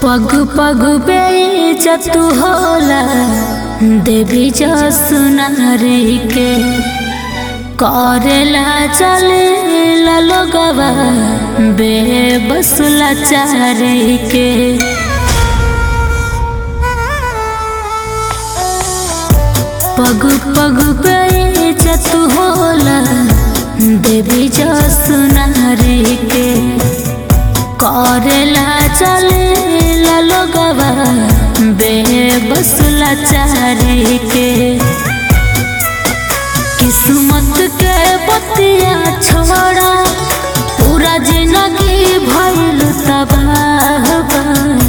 पग पग बेइज्जत होला देवी जस नारी के करेला चले लोगवा बेबस लाचारी के पग पग बेइज्जत होला देवी जस नारी के करेला चले लोगवा बेबस लाचारी के किस्मत के बतिया छोड़ा पूरा जिंदगी भइल तबाह बा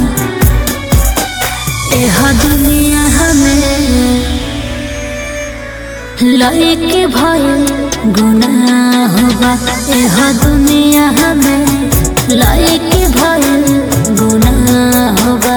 एह दुनिया हमें लइके भइल गुनाह बा एह दुनिया हमें लइके भइल गुनाह बा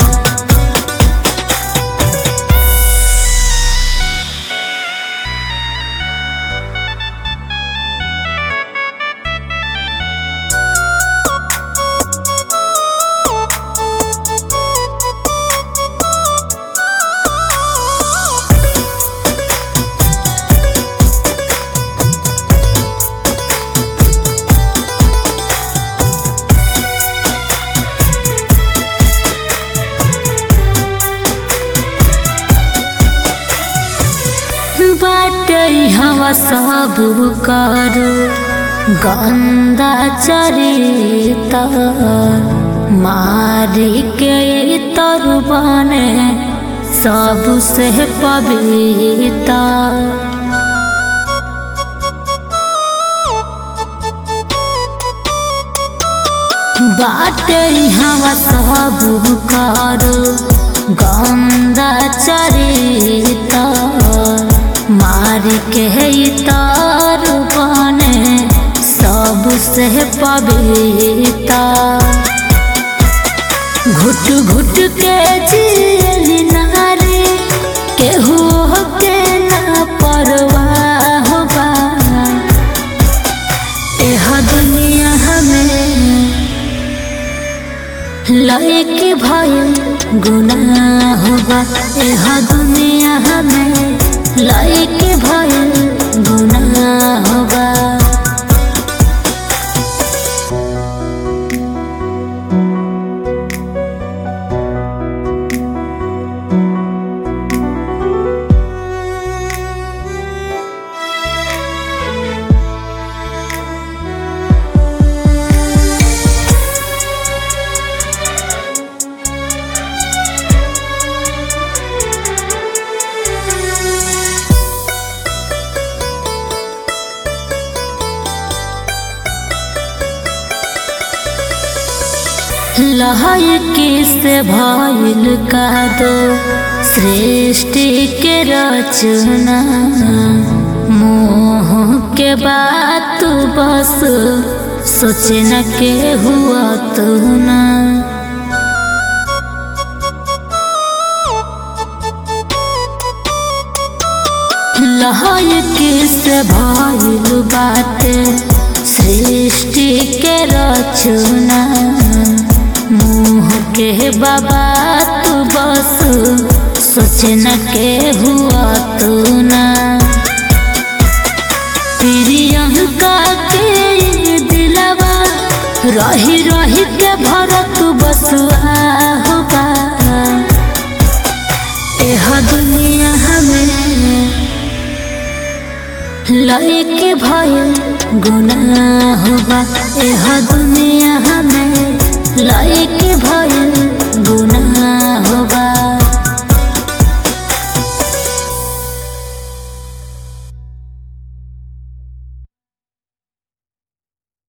बाटे हवा सब कर गंदा चरिता मारी के तर बने सबसे पविता बाटे हवा सब कर गंदा चरिता मार के तार बने सबसे पविता घुट घुट के जियली नारी केहू के ना परवाह बा एह दुनिया हमें लइके भइल गुनाह बा एह दुनिया हमें लइके भइल गुनाह बा लहकी से भइल का दो सृष्टि के रचना मोह के बात बस सोचे न के हुआ तू ना लहकी से भइल बाटे सृष्टि के रचना मुँह के बाबा तू बस सोचे न के हुआ तू ना प्रियंका के दिलवा रही रही के भरत बसुआ होगा एह दुनिया हमें लइके भइल गुनाह बा एह दुनिया हमें लइके भइल